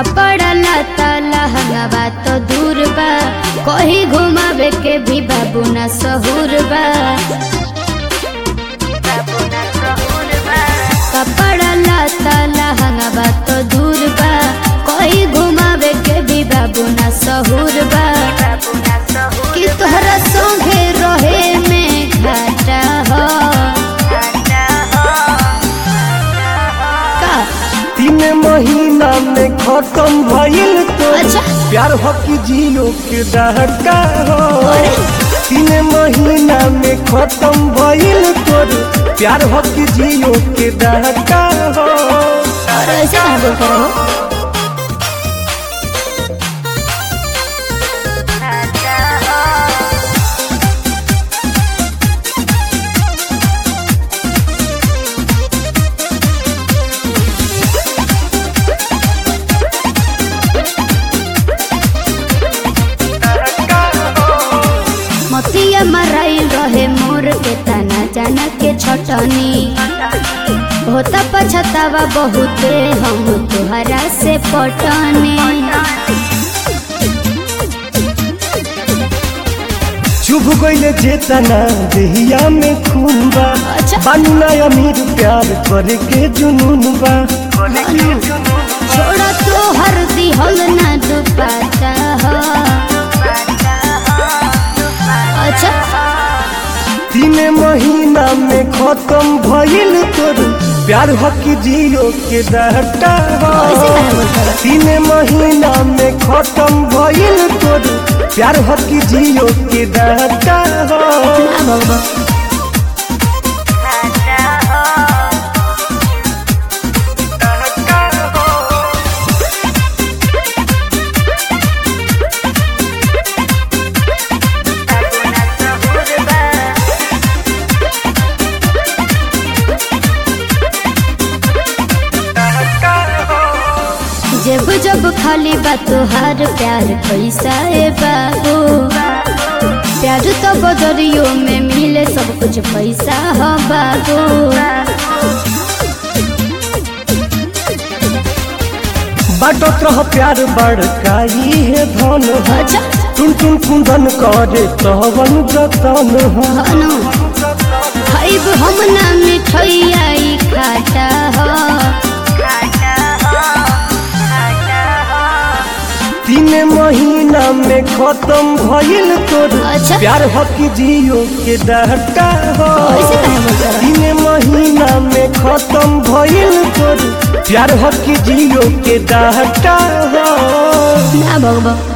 कपड़ा लता लहंगा तो दूर बा कहीं घुमावे के भी बाबू ना सहूर बा कपड़ा लता लहंगा तो दूर बा कहीं घुमावे के भी बाबू ना सहूर बा कि तोहरा संगे रहे में घाटा हो का तीन महीना में खत्म भइल तो अच्छा। प्यार हो कि जियो के डहका हो अरे। तीन महीना में खत्म भइल तोर प्यार हो कि जियो के डहका हो और ऐसे कहाँ बोलते रहो मतिया मराइल रहे मोर के तना जाना के छटनी होता पछतावा बहुते हम तुहरा से पटने चुभ गइले चेतना देहिया में खून बा अच्छा। बानू ना अमीर प्यार करे के जुनून बा छोड़ा तो हर दिहल ना दुपाता हो अच्छा तीन महीना में खत्म भइल तोर प्यार हो कि जियो के डहका हो ऐसे कहाँ बोलते रहो तीन महीना में खत्म भइल तोर प्यार हो कि जियो के डहका हो ना बाबा जब जब खाली बा तुहार प्यार पैसा ए बाबू प्यार तो बदरियो में मिले सब कुछ पैसा हो बाबू बाटत रह प्यार बड़काई है धन हो अच्छा टुन टुन कुंदन करे तवन जतन हो हनु खाइब हम ना मिठैया ई खाटा हो तीन महीना में खत्म भइल तोर अच्छा। प्यार हो कि जियो के डहका हो ऐसे कहाँ बोलते रहो तीन महीना में खत्म भइल तोर प्यार हो कि जियो के डहका हो ना भगवा